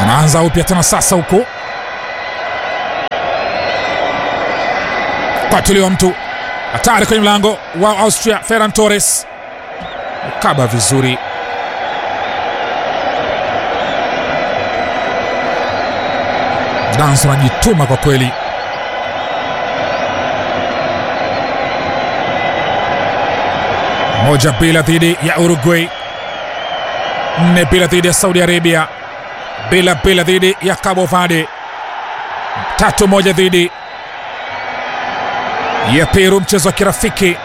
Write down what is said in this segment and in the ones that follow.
Anaanza upya tena sasa huko kwatuliwa mtu hatari kwenye mlango wa Austria. Ferran Torres kaba vizuri, Dans anajituma kwa kweli. Moja bila dhidi ya Uruguay, nne bila dhidi ya Saudi Arabia, bila bila dhidi ya Cabo Verde, tatu moja dhidi ya Peru, mchezo wa kirafiki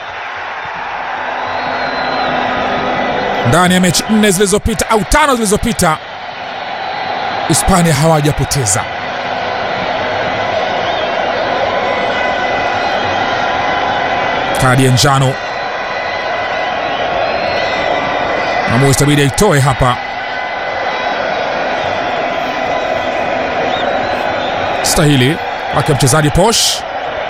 ndani ya mechi nne zilizopita au tano zilizopita, Hispania hawajapoteza. Kadi ya njano Mwamuzi itabidi aitoe hapa. Stahili wake mchezaji Posh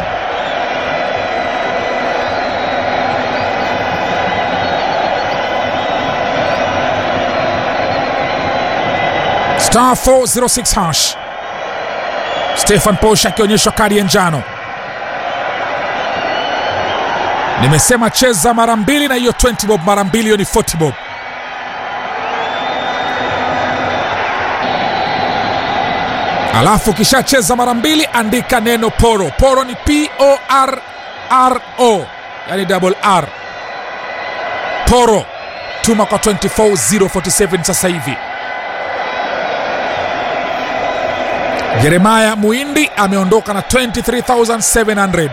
star 406 hash. Stefan Posh akionyeshwa kadi ya njano. Nimesema cheza mara mbili na hiyo 20 bob, mara mbili hiyo ni 40 bob. Alafu ukishacheza mara mbili andika neno poro. Poro ni P O R R O, yani double R. Poro, tuma kwa 24047 sasa hivi. Jeremaya Muindi ameondoka na 23700.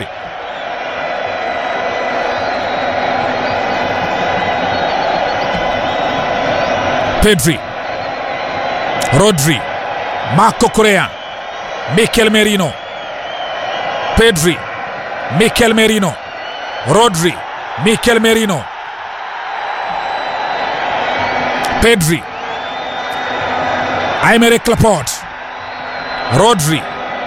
Pedri, Rodri, Marco Correa, Mikel Merino, Pedri, Mikel Merino, Rodri, Mikel Merino, Pedri, Aymeric Laporte, Rodri,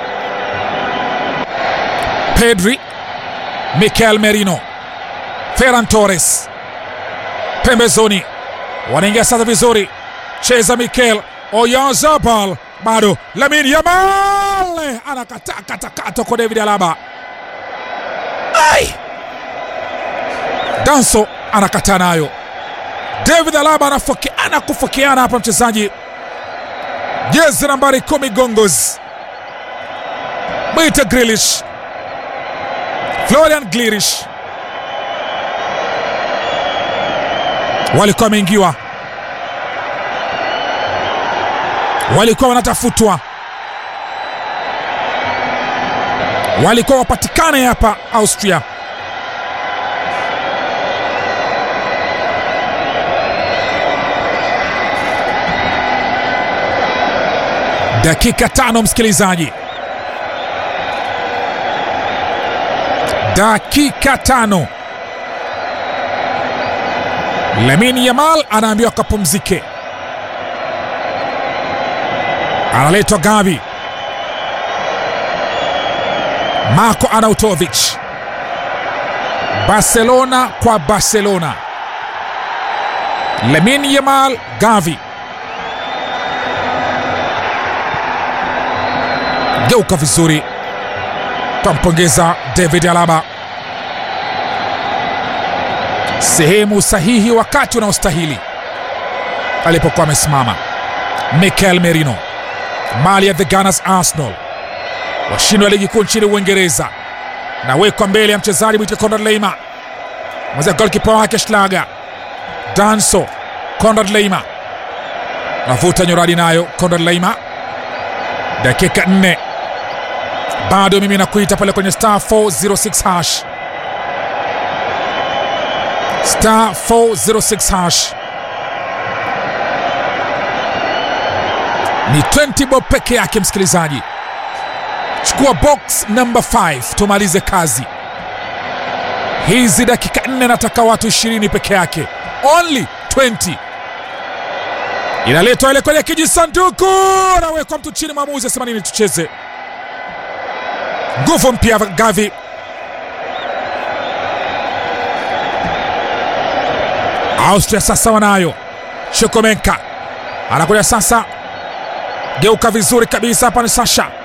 Pedri, Mikel Merino, Ferran Torres, pembezoni, wanaingia sasa vizuri, cheza Mikel Oyarzabal bado Lamine Yamal anakatakata kwa David Alaba. Ai! Danso anakataa nayo. David Alaba anafokeana kufokeana hapa, mchezaji jezi nambari kumi Gongos, mwite Grilish, Florian Grilish walikuwa wameingiwa walikuwa wanatafutwa, walikuwa wapatikane hapa Austria. Dakika tano, msikilizaji, dakika tano. Lamine Yamal anaambiwa kapumzike analetwa Gavi, Marko Arnautovic, Barcelona kwa Barcelona, Lamine Yamal, Gavi, geuka vizuri, tampongeza David Alaba, sehemu sahihi wakati unaostahili alipokuwa amesimama. Mikel Merino mali ya the Gunners Arsenal, washindi wa ligi kuu nchini Uingereza, nawekwa mbele ya mchezaji mwite Konrad Leima, mweza golkipa wake Schlager Danso. Konrad Leima navuta nyoradi nayo, Konrad Leima, dakika nne bado mimi nakuita pale kwenye star 406 hash, star 406 hash ni 20 bob peke yake. Msikilizaji, chukua box number 5 tumalize kazi hizi. Dakika nne nataka watu 20 peke yake, only 20. Inaletwa ile kwenye kijisanduku, anawekwa mtu chini, mwamuzi asema nini? Tucheze nguvu mpya. Gavi Austria sasa wanayo. Shokomenka anakuja sasa geuka vizuri kabisa hapa ni Sasha